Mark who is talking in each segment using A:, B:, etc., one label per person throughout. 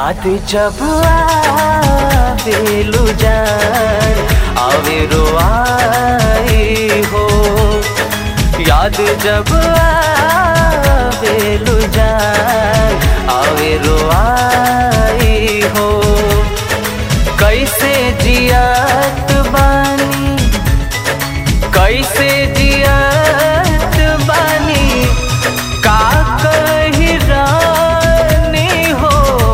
A: याद जब आवेलु जान आवे रोआई हो याद जब आवेलु जान आवे रोआई हो कैसे जियात बानी कैसे जियात बानी का कही रानी हो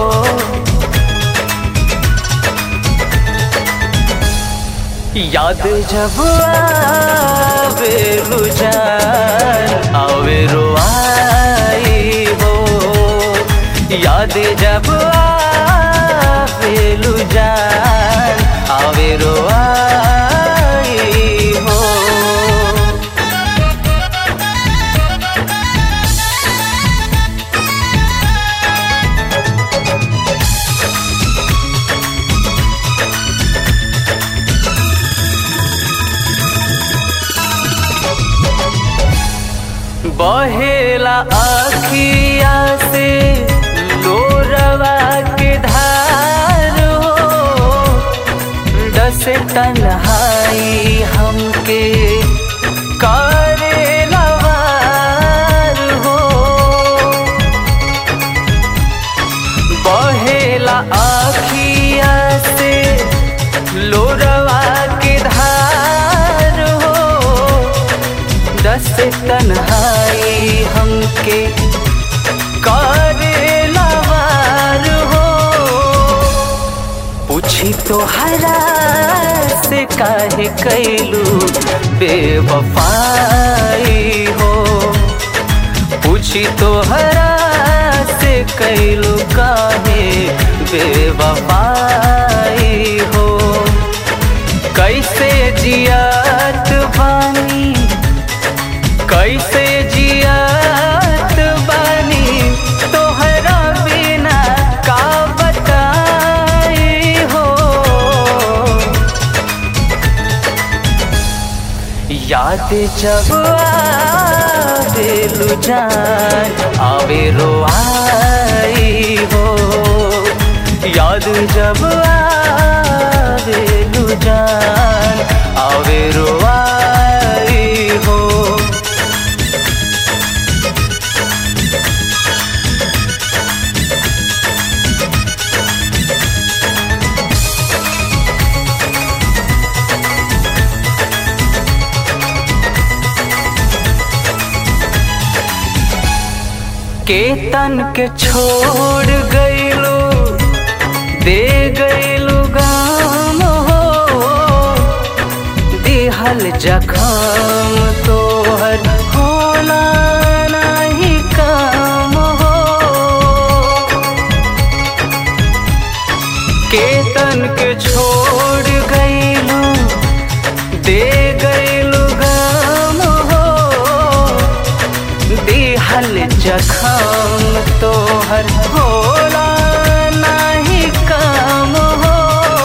A: याद जब आवे जान आवे रोआई हो याद जब आवे जान आवे रोआई हो बहेला अखिया से लोरवा के धार हो दस तन्हाई हमके करे लवार हो बहेला अखिया से लोरवा के धार हो दस तन्हाई हमके करे लवार हो पूछी तो हरा से काहे कैलू बेवफाई हो पूछी तो हरा से कैलू काहे बेवफाई हो कैसे जियात बानी कैसे जियात बानी तोहरा बिना का बताई हो याद जब आवेलु जान आवे रोआई हो याद जब आवेलु जान आवे रोआई हो केतन के छोड़ गईलो दे गईलो गाम हो दिहल जखम तोहर होला नहीं काम हो केतन के छोड़ गईलो दे गईलो गाम हो दिहल जखम तोहर होला नहीं काम हो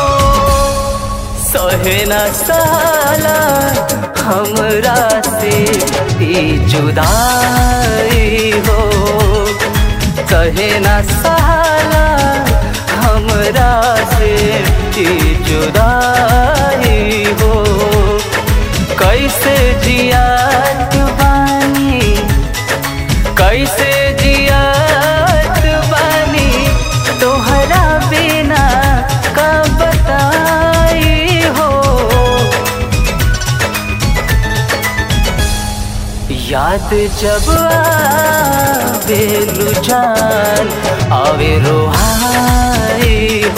A: सहे न साला हमरा से ई जुदाई हो सहे न साला हमरा से ई जुदाई हो कैसे जियात बानी कैसे जियात बानी तोहरा बिना का बताई हो याद जब आवे जान आवे रोहाई